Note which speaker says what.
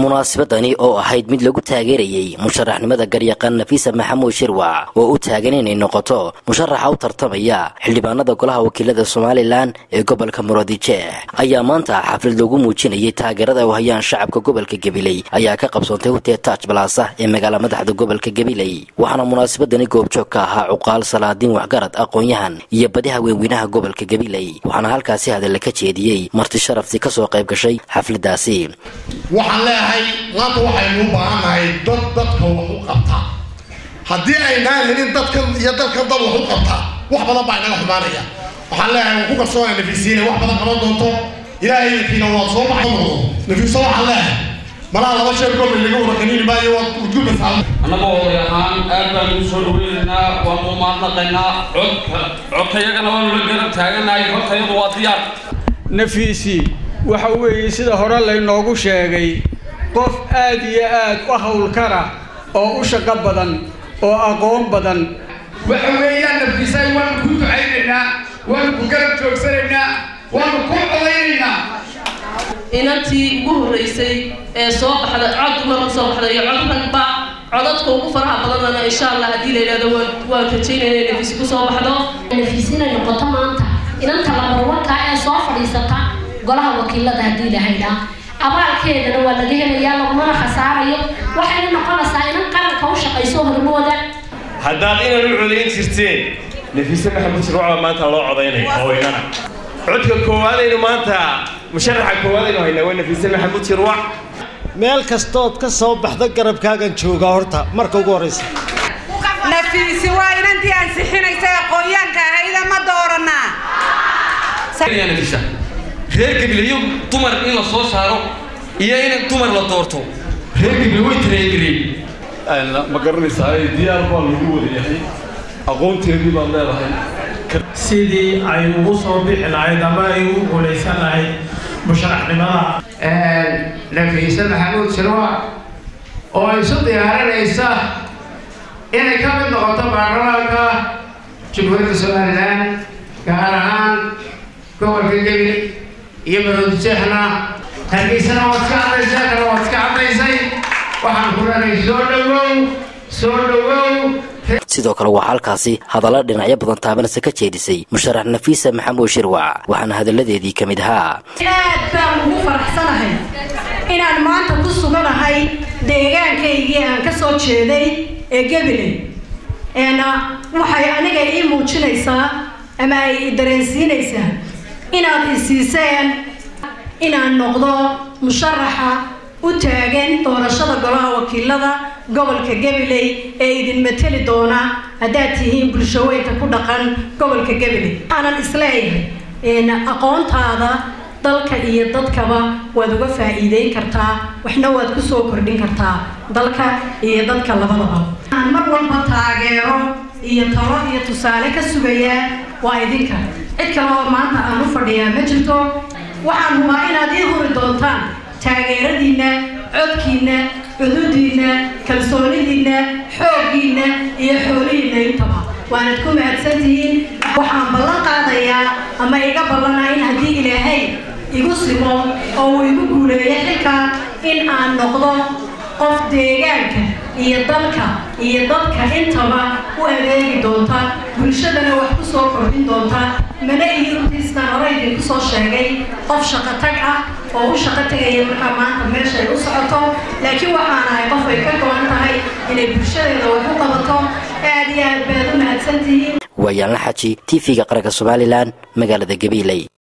Speaker 1: munaasabadani oo ahayd mid lagu taageerayey musharaxnimada garyaqaan nafiisa maxamuud shirwac oo u taagan inay noqoto musharaxa u tartamaya xildhibaanada golaha wakiilada somalilan ee gobolka muradije ayaa maanta xaflad loogu muujinayay taageerada u hayaan shacabka gobolka gabiley ayaa ka qabsoontay hutee taaj balaasa ee magaala madaxda gobolka gabiley waxaana munaasabadani goobjoog ka ahaa cuqaal salaadiin waxgarad aqoon-yahan iyo badi haweenweynaha gobolka gabiley waxaana halkaasi hadalla ka jeediyey marti sharafti kasoo qayb gashay xafladaasi
Speaker 2: waxaan leeyahay maanta waxaynu u baahannahay dad dadka wax u qabta haddii aynaan helin dadkan iyo dadkan dad wax u qabta wax badan baa inaga xumaanaya waxaan leeyahay waan ku kalsoonaya nafiisiina wax badan qaban doonto ilaahay idinkiina waad soo baxan noqdo nafiiso waxaan leeyahay malaha laba sheer goobay laga wada qaniini maayo waad udgulbaysaa
Speaker 3: annagoo oday ahaan aad baan ugu soo dhaweynaynaa waanu mahadnaqaynaa codka codkayagana waanu la garab taaganahay hortayadu waa diyaar
Speaker 4: nafiisi waxa weeye sida hore laynoogu sheegay qof aad iyo aad u howlkara oo u shaqo badan oo aqoon badan
Speaker 5: waxa weeyaan nafiisay waanu ku ducaynaynaa waanu ku garab joogsanaynaa waanu ku codaynaynaa
Speaker 6: inantii ugu horreysay ee soo baxda cod dumar u soo baxda iyo cod ragba codadka ugu faraha badanana insha allah haddii la yidhahdo waan rajaynayna inay nafiisi ku soo baxdo
Speaker 7: nafiis inay noqoto maanta inanta labarwarkaa ee soo fadhiisata golaha wakiilada haddii la haydhaa abaalkeedana waa laga helayaa lagumana khasaarayo waxayna noqonaysaa inan qaranka u shaqayso hormooda
Speaker 8: haddaad inan u codayn jirteen nafiise maxamuud shirwacba maanta loo codaynaya hooynana codka koowaadaynu maanta musharaxa koowaadaynu haynaa waa nafiise maxamuud shirwac
Speaker 9: meel kastood ka soo baxda garabkaagan joogaa horta marka ugu horraysa
Speaker 10: nafiisi waa inantii ansixinaysa aqoonyaanka ahayda ma dooranaa
Speaker 3: reer gabileyo dumar in la soo saaro iyo in dumar la doorto reer gabile way tareegareen
Speaker 11: ma garanaysaa diyaar baa lagu wada yahay aqoonteedii baad leedahay
Speaker 12: sidii ay ugu soo bixi lahayd ama ay ugu guulaysan lahayd musharaxnimada
Speaker 5: nafiise maxamuud shirwac oo isu diyaarinaysa inay ka mid noqoto baarlamaanka jamhuuriyadda somalilan gaar ahaan gobolka gebile iyo maroodjeexna hargeysana waad ka caddaysay kana waad ka caddaysay waxaan ku leenahay soo dhowow soo dhowow
Speaker 1: sidoo kale waxaa halkaasi hadalla dhinacyo badan taabanaysa ka jeedisay musharax nafiisa maxamuud shirwac waxaana hadalladeedii ka mid ahaa
Speaker 13: aad baan ugu faraxsanahay inaan maanta ku suganahay deegaankaygii aan ka soo jeeday ee gebile waxay aniga ii muujinaysaa ama ay i dareensiinaysaa inaad i siiseen inaan noqdo musharaxa u taagan doorashada golaha wakiilada gobolka gabiley ee idin mateli doona haddaad tihiin bulshaweynka ku dhaqan gobolka gabiley waxaanan isleeyahay aqoontaada dalka iyo dadkaba waad uga faa'iideyn kartaa waxna waad ku soo kordhin kartaa dalka iyo dadka labadaba waxaan mar walba taageero iyo talo iyo tusaale ka sugayaa waa idinka cid kale oo maanta aan u fadhiyaa ma jirto waxaan hubaa inaad ii huri doontaan taageeradiinna codkiinna cududiinna kalsoonidiinna xooggiinna iyo xoolihiinna intaba waanad ku mahadsantihiin waxaan ballan qaadayaa ama iga ballanaa in haddii ilaahay igu simo oo uu igu guuleeyo xilka in aan noqdo qof deegaanka iyo dalka iyo dadka intaba u adeegi doonta bulshadana wax ku soo kordhin doonta mana ihi runtiistaan hore idinku soo sheegay qof shaqo tag ah oo u shaqo tegaya markaa maanta meesha ay u socoto laakiin waxaan ahay qof ay ka go-an tahay inay bulshadeeda wax u qabato aad iyo aad baad u mahadsantihiin
Speaker 1: waayaanla xaji t v-ga qaranka somalilan magaalada gabiiley